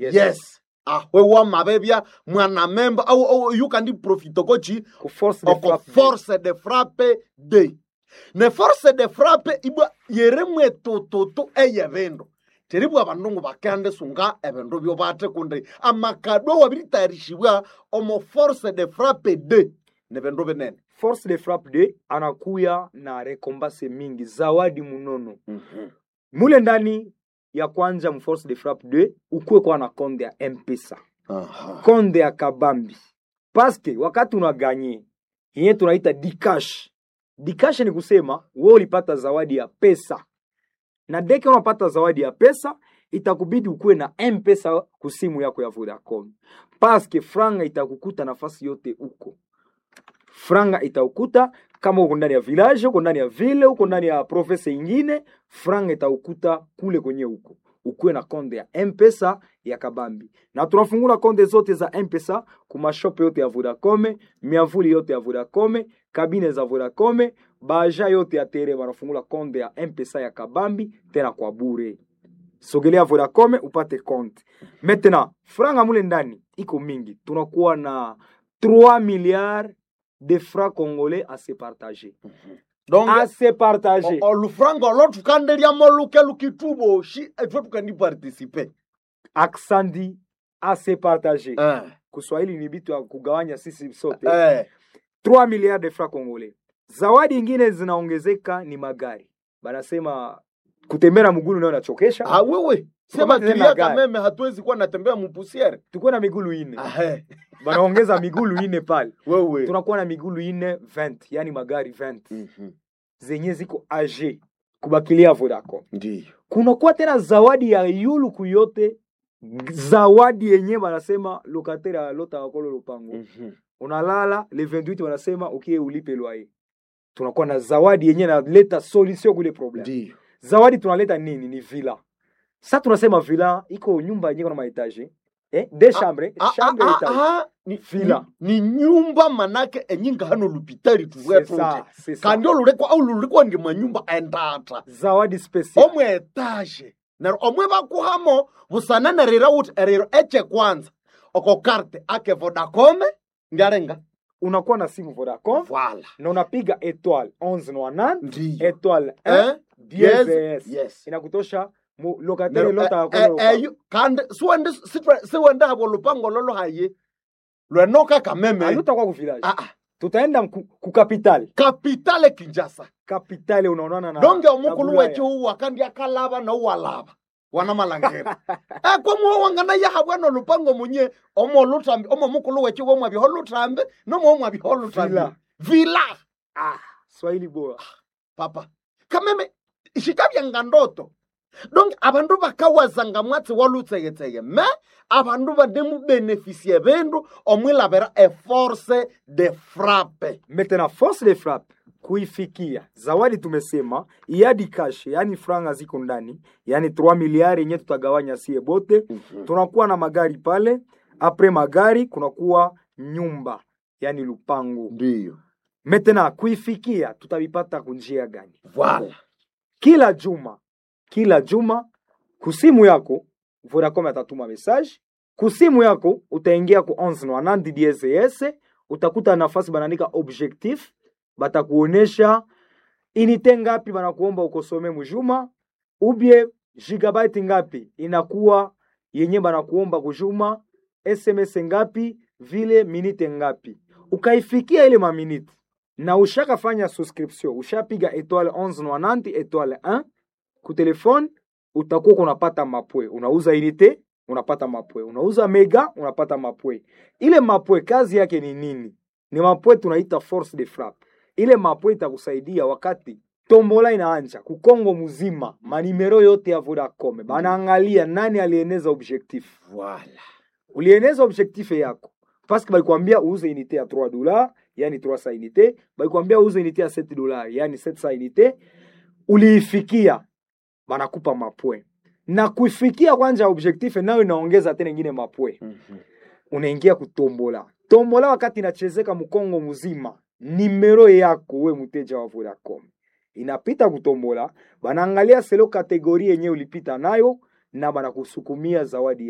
Yes. yes ahwe wamabebya mwanamemba au, au yukandi profito kochi ku force de oko frappe force de frappe de ne force de frappe ibwa yeremwe tututu eye bindu teribwa abandu bakende sunga ebindu byo bate kundi amakadwa wabiritayarisibwa omo force de frappe de ne bindu binene force de frappe de anakuya na rekombase mingi zawadi munono mule ndani ya kwanza mu force de frappe de ukuwe kwa na konde ya mpesa Aha. konde ya kabambi paske wakati unaganye yenye tunaita dikash dikash ni kusema we ulipata zawadi ya pesa na deke unapata zawadi ya pesa itakubidi ukuwe na mpesa kusimu yako ya vodacom paske franga itakukuta nafasi yote uko franga itaukuta kama uko ndani ya village uko ndani ya ville uko ndani ya province ingine franga itaukuta kule kwenye huko ukuwe na konde ya mpesa ya kabambi na tunafungula konde zote za mpesa kumashope yote ya vodacom miavuli yote ya vodacom kabine za vodacom baja yote ya tere wanafungula konde ya mpesa ya kabambi tena kwa bure sogelea vodacom upate konte maintenant franga mule ndani iko mingi tunakuwa na 3 milliards de francs congolais à se partager donc à se partager o- olufranga olo tukanderyamo luke lukituboshi etwe tukandipartisipe aksandi à se partager eh. kuswahili ni bitu ya kugawanya sisi sote eh. 3 milliards de francs congolais zawadi ingine zinaongezeka ni magari banasema kutembea mgulu nayo nachokesha Ah, wewe sema Tukamate tena kilia gari. kameme hatuwezi kuwa natembea mupusiere tukuwe na migulu ine Ahe. banaongeza migulu ine pale wewe tunakuwa na migulu ine 20 yani magari 20 Mhm. zenye ziko age kubakilia vodacom ndiyo kunakuwa tena zawadi ya yuluku yote zawadi yenye banasema lokatere alota wakolo lupango Mhm. unalala le 28 wanasema ukie ulipe loyer tunakuwa na zawadi yenye naleta solution kule problem ndiyo zawadi tunaleta nini ni villa sa tunasema villa iko nyumba yenye kuna maetage eh? de chambre Ah, chambre ah, etage ah, ah, ni, Villa. ni, ni nyumba manake enyinga hano lupitari C'est tuwetu ça, c'est ça. kandi olulekwa au lulikwa ndi manyumba endata zawadi special omwe etage nero omwe bakuhamo busananarira uti eriro eche kwanza oko karte ake vodacome ndiarenga unakuwa na simu vodacom vala na unapiga etoile 11 ndiyo etoile Eh? 1 Yes, DSS. yes. inakutosha mu lokatere Nero, lota eh, wakolo eh, lupango. eyo kandi siwende sitwe- siwende habo lupango lolo haye lwenoka kameme alutakuwa ku village Ah, ah. tutaenda ku, ku capital kapitale kinjasa kapitale unaonana na donge na omukulu Bulaya. weche uwa kandi akalaba nouwalaba wana malangera ekwomuwo wangana yahabwana lupango munye omo lutambi omo mukulu weche womwabyaho lutambi nomo omwabyaho lutambi Vila. vila ah, swahili bora papa kameme shikabyanga ndoto donge abandu bakawazanga mwatsi walutseyetseye me abandu bademubenefisie bindu omwilabira eforce de frappe maintenant force de frappe kuifikia zawadi tumesema iadi cash yani franga ziko ndani yani 3 miliari yenye tutagawanya sie bote tunakuwa na magari pale apre magari kunakuwa nyumba yani lupango ndiyo maintenant kuifikia tutavipata kunjia gani vala kila juma kila juma kusimu yako vodacom atatuma message kusimu yako utaingia ku 1190 DSS utakuta nafasi banaandika objectif batakuonesha inite ngapi banakuomba ukosome mujuma ubie gigabyte ngapi inakuwa yenye banakuomba kujuma sms ngapi vile minite ngapi ukaifikia ile maminite na ushakafanya subscription ushapiga etoile 1190 etoile 1 ku telefone utakuwa unapata mapwe unauza unité unapata mapwe unauza mega unapata mapwe ile mapwe kazi yake ni nini ni mapwe tunaita force de frappe ile mapwe itakusaidia wakati tombola inaanja kukongo mzima manimero yote ya vodacom banaangalia nani alieneza objectif vala ulieneza objectif yako paske balikwambia uuze unité ya 3 dollars yani 300 unité balikwambia uuze unité ya 7 dollars yani 700 unité uliifikia banakupa mapwe na kuifikia kwanja objectif nayo inaongeza tena ingine mapwe unaingia kutombola tombola wakati inachezeka mkongo mzima nimero yako we mteja wa vodacom inapita kutombola banaangalia selo kategori yenye ulipita nayo na banakusukumia zawadi